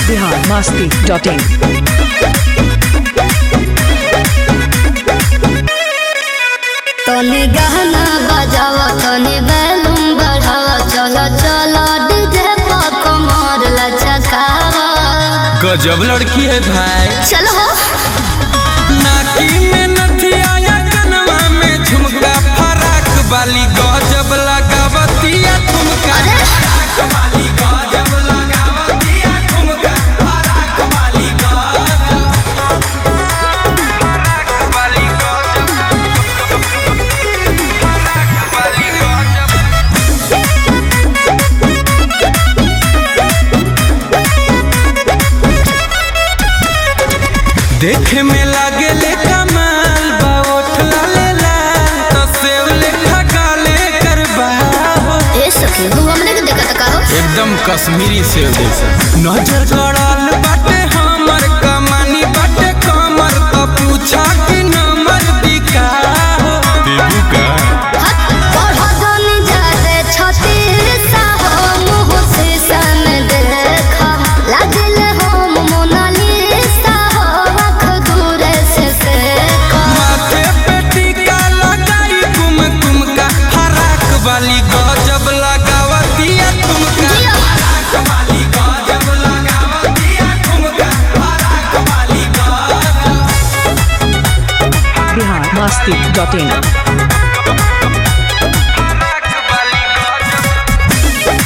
Bihar Masti dot in तनी गहना बजावा तनी बैलूम बढ़ावा चलो चलो डीजे पर कमर लचकावा गजब लड़की है भाई चलो हो नाकी में नथिया या कनवा में झुमका फराक वाली गजब लगावतिया ठुमका अरे फराक वाली गजब लगावतिया ठुमका फराक वाली गजब फराक वाली गजब फराक वाली गजब देखे में लागे ले कमाल बा ओठ लाले लाल तो सेव लेखा गाले करबा हो ए सखी तू हमने के देखा का हो एकदम कश्मीरी सेव जैसा नजर गड़ल बाटे हमर कमानी बाटे कमर तो पूछा कि नंबर दिखा हो देबू का हट बढ़ जनी जाते छतीर सा हो मुँह से सन देखा लागल हो मोनालिसा हो आँख दूर से देखा माथे पे टीका लगाई कुम कुम का फराक वाली गजब लगावतिया तुमका फराक वाली गजब लगावतिया तुमका फराक वाली गजब बिहार मस्ती डॉट इन फराक वाली गजब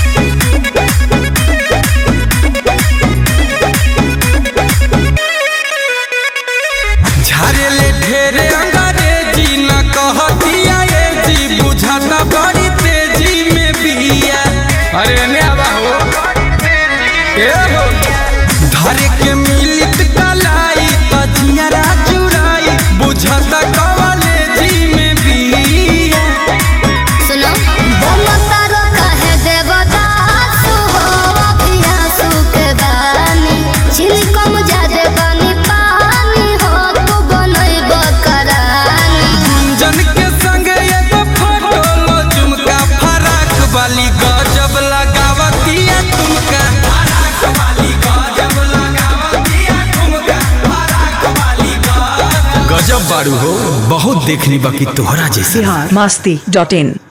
झारेले ढेरे अंग्रेजी न कहतिया ये जी बुझाता बड़ी तेजी में बिया अरे ने आवा हो ए हो धरे के मिलित कलाई तजियारा चुराई बुझाता कवाले जी में बिया सुनो बोल तारो कहे देवदास हो अभिया सुख बानी छिलकम जादे बानी पानी हो तू बनैब करानी जन के संग एगो फोटो लो झुमका फराक वाली गजब लगावतिया तुमका फराक वाली गजब लगावतिया तुमका फराक वाली गजब गजब बारू हो बहुत देखनी बाकी तोहरा जैसे बिहार मस्ती डॉट इन